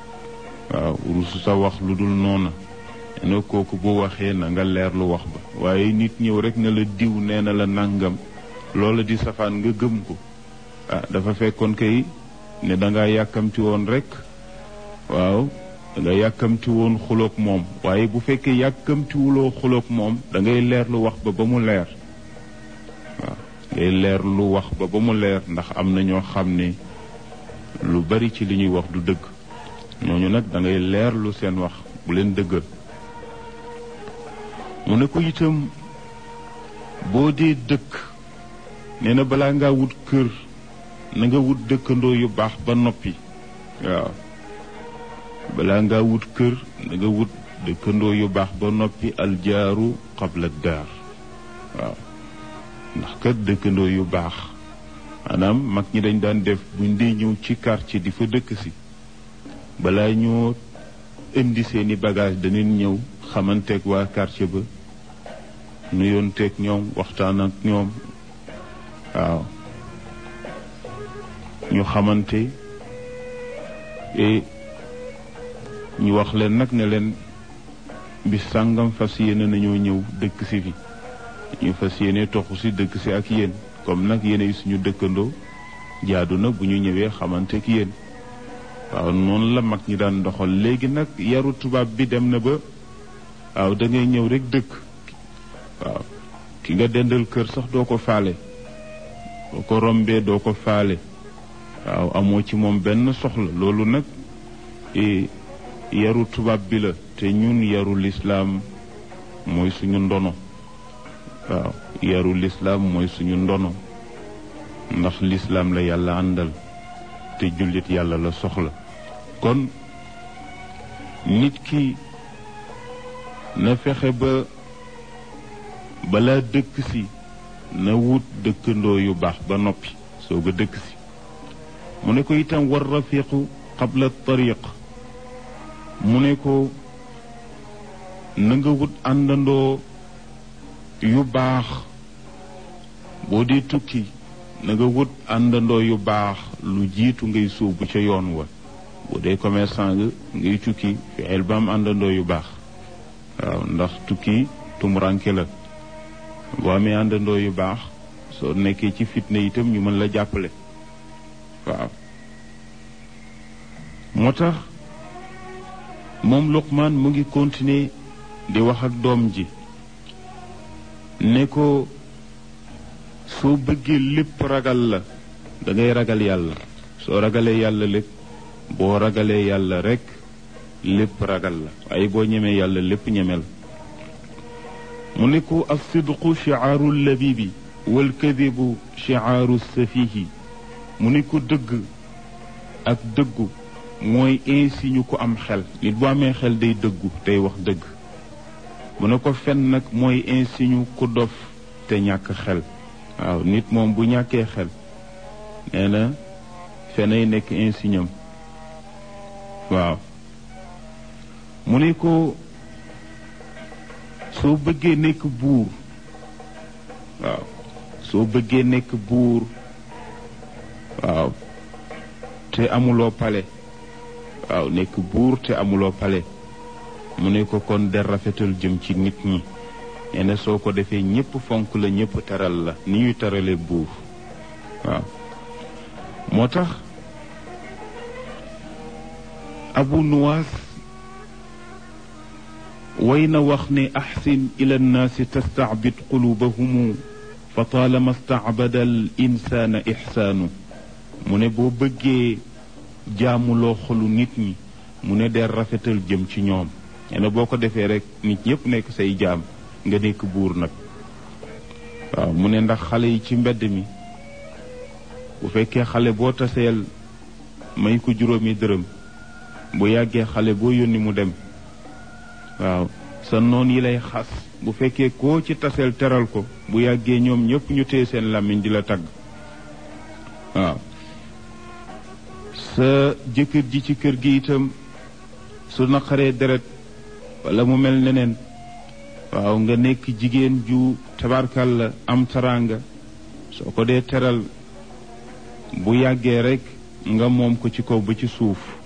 waaw rusu sa wax lu dul noona nee na kooku bu waxee na nga leer lu wax ba waaye nit ñëw rek ne la diw nee na la nangam loola di safaan nga gëm ko ah dafa fekkoon kay ne danga yàkkamti woon rek waaw danga yàkkamti woon xuloog moom waaye bu fekkee yàkkamtiwuloo xuloog moom da ngay leer lu wax ba ba mu leer waaw ngay leer lu wax ba ba mu leer ndax am na ñoo xam ne lu bari ci li ñuy wax du dëgg ñooñu nag da ngay leer lu seen wax bu leen dëggal mu ne ko itam boo dee dëkk nee na balaa ngaa wut kër na nga wut dëkkandoo yu baax ba noppi waaw balaa ngaa wut kër na nga wut dëkkandoo yu baax ba noppi aljaaru qabla daar waaw ndax kat dëkkandoo yu baax maanaam mag ñi dañ daan def buñ dee ñëw ci quartier di fa dëkk si balaa ñoo indi seeni bagage danañ ñëw xamanteeg waa quartier ba nuyoonteeg ñoom waxtaan ak ñoom waaw ñu xamante et ñu wax leen nag ne leen bis sàngam fas yéene nañoo ñëw dëkk si fi ñu fas yéene toxu si dëkk si ak yéen comme nag yéen suñu dëkkandoo jaadu na bu ñu ñëwee xamante ak yéen waaw noonu la mag ñi daan doxal léegi nag yaru tubaab bi dem na ba waaw da ngay ñëw rek dëkk waaw ki nga dendal kër sax doo ko faale boo ko rombee doo ko faale waaw amoo ci moom benn soxla loolu nag yaru tubaab bi la te ñun yaru lislaam mooy suñu ndono waaw yaru lislaam mooy suñu ndono ndax lislaam la yàlla àndal te jullit yàlla la soxla kon nit ki na fexe ba balaa dëkk si na wut dëkkandoo yu baax ba noppi soog a dëkk si mu ne ko itam war rafiqu qabla tariq mu ne ko na nga wut àndandoo yu baax boo dee tukki na nga wut àndandoo yu baax lu jiitu ngay sóobu ca yoon wa boo dee commerçant nga ngay tukki fexeel ba am àndandoo yu baax waaw ndax tukki tumuranke la boo amee àndandoo yu baax soo nekkee ci fitna itam ñu mën la jàppale waaw moo tax moom Luqmaan mu ngi continuer di wax ak doom ji ne ko soo bëggee lépp ragal la da ngay ragal yàlla soo ragalee yàlla lépp boo ragalee yàlla rekk lépp ragal la waaye boo ñemee yàlla lépp ñemel mu ne ko alsidqu chiaaru labibi walkadibu chiaaru safihi mu ne ko dëgg ak dëggu mooy insigne ko am xel nit bu amee xel day dëggu day wax dëgg mu ne ko fen nag mooy insigne ku dof te ñàkk xel waaw nit moom bu ñàkkee xel nee na fenay nekk insigne am waaw mu ne ko soo bëggee nekk buur waaw soo bëggee nekk buur waaw te amuloo pale waaw nekk buur te amuloo pale mu ne ko kon der rafetal jëm ci nit ñi nee na soo ko defee ñépp fonk la ñépp teral la ni ñuy terale buur waaw moo tax abu nuwaas way na wax ne axsin ila nnaasi tastaabid qulubahumu fa taalama staabada al insaana ixsaanu mu ne boo bëggee jaamuloo xolu nit ñi mu ne der rafetal jëm ci ñoom nee na boo ko defee rek nit ñépp nekk say jaam nga nekk buur nag waaw mu ne ndax xale yi ci mbedd mi bu fekkee xale boo taseel may ko juróomi dërëm bu yàggee xale boo yónni mu dem waaw sa noon yi lay xas bu fekkee koo ci taseel teral ko bu yàggee ñoom ñépp ñu téye seen làmmiñ di la tagg waaw sa jëkkër ji ci kër gi itam su naqaree deret wala mu mel neneen waaw nga nekk jigéen ju tabarkal la am taraanga soo ko dee teral bu yàggee rekk nga moom ko ci kaw ba ci suuf